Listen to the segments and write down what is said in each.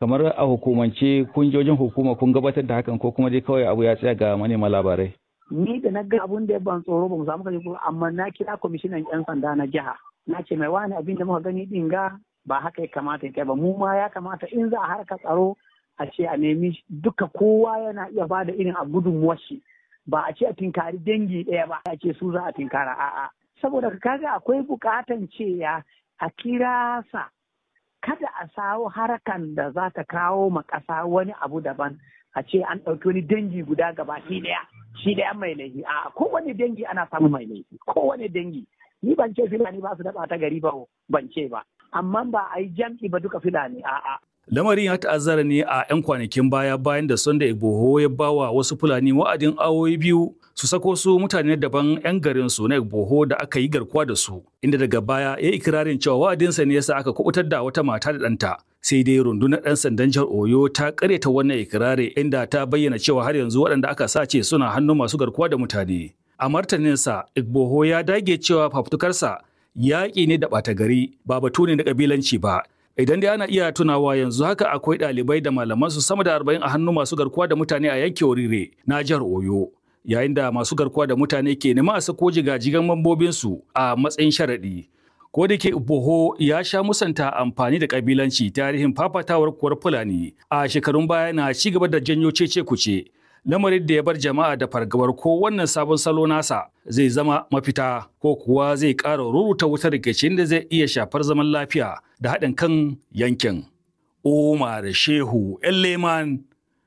kamar a hukumance kunjojin hukuma kun gabatar da hakan ko kuma dai kawai abu ya tsaya ga manema labarai ni da na ga abun da ya ban tsoro ba mu samu kaje ko amma na kira kwamishinan yan sanda na jiha na ce mai wani abin da muka gani din ga ba haka ya kamata ya kai ba mu ma ya kamata in za a harka tsaro a ce a nemi duka kowa yana iya ba da irin a gudunmuwar shi ba a ce a tinkari dangi ɗaya ba a ce su za a tinkara a'a saboda kaga akwai bukatan cewa a kira sa kada a sawo harakan da za ta kawo ma ƙasa wani abu daban a ce an ɗauki wani dangi guda gaba shi ɗaya shi ɗaya mai laifi a kowane dangi ana samun mai laifi kowane dangi ni ban ce filani ba su daɓa ta gari ba ban ce ba amma ba a yi jam'i ba duka filani a'a Lamarin ya ta'azzara ne a 'yan kwanakin baya bayan da Sunday Igboho ya bawa wasu Fulani wa'adin awoyi biyu su sako su mutane daban 'yan garin su na Igboho da aka yi garkuwa da su, inda daga baya ya ikirarin cewa wa'adinsa ne yasa aka kubutar da wata mata da ɗanta. Sai dai rundunar 'yan sandan jihar Oyo ta karyata wannan ikirari inda ta bayyana cewa har yanzu waɗanda aka sace suna hannun masu garkuwa da mutane. A martaninsa, Igboho ya dage cewa fafutukarsa yaƙi ne da ɓata gari ba batu ne na ƙabilanci ba. Idan dai ana iya tunawa yanzu haka akwai ɗalibai da malamansu sama da arba'in a hannun masu garkuwa da mutane a yankin Orire na jihar Oyo. Yayin da masu garkuwa da mutane ke nema a sako jigajigan mambobinsu a matsayin sharaɗi. Ko da ke Boho ya sha musanta amfani da ƙabilanci tarihin fafatawar kuwar Fulani a shekarun baya na ci gaba da janyo cece kuce. lamarin da ya bar jama'a da fargabar ko wannan sabon salo nasa zai zama mafita ko kuwa zai ƙara ruruta wutar rikicin da zai iya shafar zaman lafiya da haɗin kan yankin. Umar Shehu Leman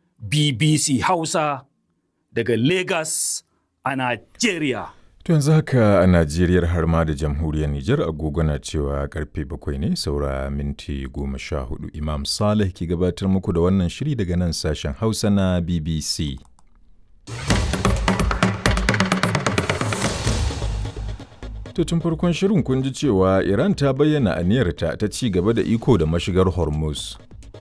BBC Hausa daga Lagos a Najeriya. To yanzu haka a Najeriya har ma da jamhuriyar Nijar agogo na cewa karfe bakwai ne saura minti goma sha hudu Imam Saleh ke gabatar muku da wannan shiri daga nan sashen Hausa na BBC. To tun farkon shirin kun ji cewa Iran ta bayyana aniyarta ta ci gaba da iko da mashigar Hormuz.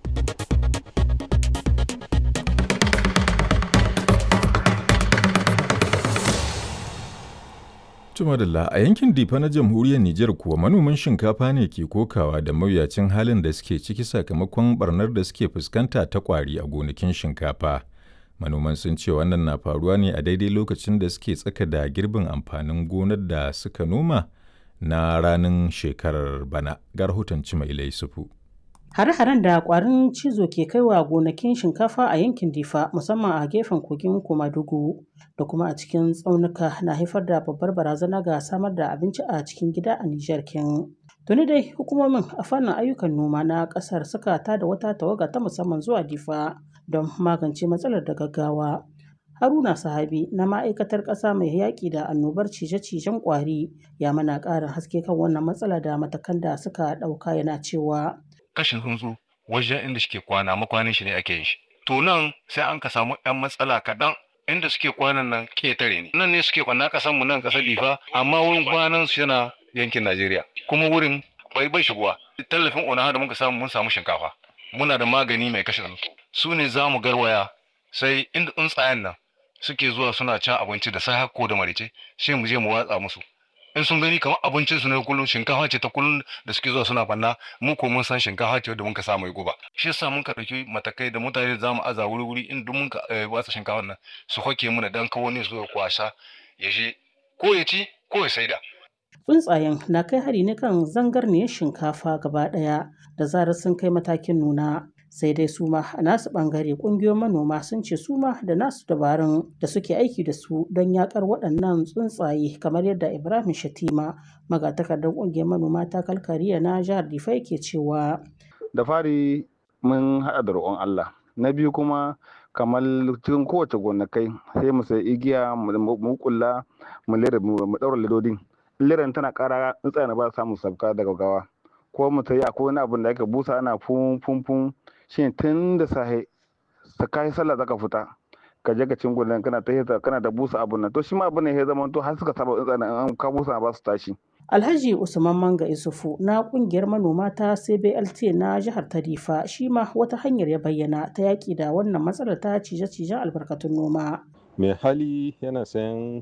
Tumadalla a yankin Difa na jamhuriyar Nijar kuwa manoman shinkafa ne ke kokawa da mawuyacin halin da suke ciki sakamakon barnar da suke fuskanta ta kwari a gonakin shinkafa. Manoman sun ce wannan na faruwa ne a daidai lokacin da suke tsaka da girbin amfanin gonar da suka noma na ranar shekarar bana. Ga rahoton Cimailai Sufu. Hare-haren da kwarin cizo ke kaiwa gonakin shinkafa a yankin Difa musamman a gefen kogin Komadugu da kuma a cikin tsaunuka na haifar da babbar barazana ga samar da abinci a cikin gida a Nijar kin. Tuni dai hukumomin a fannin ayyukan noma na kasar suka tada wata tawaga ta musamman zuwa Difa don magance matsalar da gaggawa. Haruna Sahabi na ma'aikatar ƙasa mai yaƙi da annobar cije-cijen ƙwari ya mana ƙarin haske kan wannan matsala da matakan da suka ɗauka yana cewa kashin tsuntsu wajen inda suke kwana makwanin shi ne ake yin shi to nan sai an ka samu yan matsala kaɗan inda suke kwanan nan ketare ne nan ne suke kwana kasan mu nan kasar difa amma wurin kwanan su yana yankin najeriya kuma wurin bai bai shigowa tallafin ona da muka samu mun samu shinkafa muna da magani mai kashe tsuntsu su ne za mu garwaya sai inda tsuntsayen nan suke zuwa suna cin abinci da sai ko da marice sai mu je mu watsa musu in sun gani kamar abincin su ne kullum shinkafa ce ta kullum da suke zuwa suna banna mu ko mun san shinkafa ce da muka sa mai guba shi yasa mun ka dauki matakai da mutane za mu aza wuri wuri in duk mun ka watsa shinkafa nan su hoke muna dan kawo ne su kwasa ya je ko ya ci ko ya saida tsuntsayen na kai hari ne kan zangarniyar shinkafa gaba daya da zarar sun kai matakin nuna sai dai su ma a nasu bangare kungiyoyin manoma sun ce su ma da nasu dabarun da suke aiki da su don yakar waɗannan tsuntsaye kamar yadda ibrahim shatima magatakardar kungiyar manoma ta kalkariya na jihar difai ke cewa da fari mun haɗa da roƙon allah na biyu kuma kamar cikin kowace gonakai sai mu sai igiya mu kulla mu lera mu ɗaura ledodin liran tana ƙara tsuntsaye ba samu sabka daga gawa ko mu sai akwai wani abin da aka busa ana fun fun fun shine tun da sahe ta kai sallah zaka fita ka je ka cin gudan kana ta kana da busa abun nan to shi ma abun ne ya zama to har suka saba tsantsana an ka busa ba su tashi Alhaji Usman Manga Isufu na kungiyar manoma ta CBLT na jihar Tarifa shi ma wata hanyar ya bayyana ta yaki da wannan matsalar ta cije-cijen albarkatun noma. mai hali yana sayan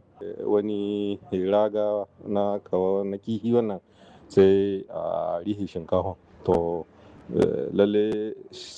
wani raga na kawo na kihi wannan sai a rihi shinkafa to lalle